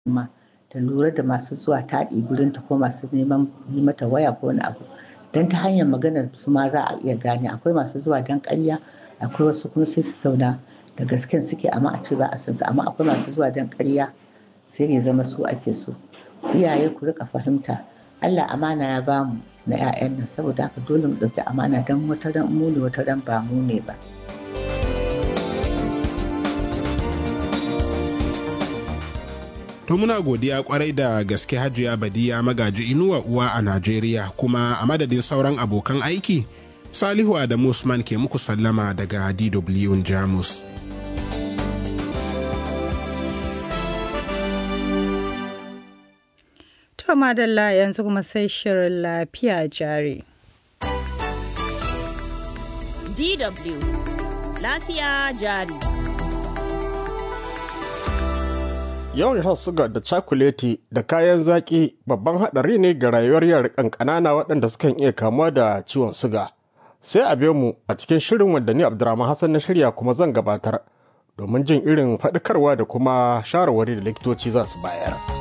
ma ta lura da masu zuwa taɗi gurinta ko masu neman yi mata waya ko wani abu don ta hanyar maganar su ma za a iya gane akwai masu zuwa don ƙarya akwai wasu kuma sai su zauna da gasken suke amma a ce ba a san su amma akwai masu zuwa don ƙarya sai ya zama su ake so iyaye ku rika fahimta Allah amana ya bamu na 'ya'yan nan saboda haka dole mu ɗauki amana don wata ran mu ne wata ran ba mu ne ba. To muna godiya kwarai da gaske hajiya badiya magaji inuwa uwa a Najeriya kuma a madadin sauran abokan aiki Salihu Adamu Usman ke muku sallama daga DW Jamus. To madalla yanzu kuma sai shirin lafiya jari. DW lafiya jari. Yawan shan suga da cakuleti da kayan zaƙi babban haɗari ne ga rayuwar yara ƙanƙanana waɗanda sukan iya kamuwa da ciwon suga. Sai a biyo mu a cikin shirin wanda ni Abdurrahman Hassan na shirya kuma zan gabatar domin jin irin faɗakarwa da kuma shawarwari da likitoci za su bayar.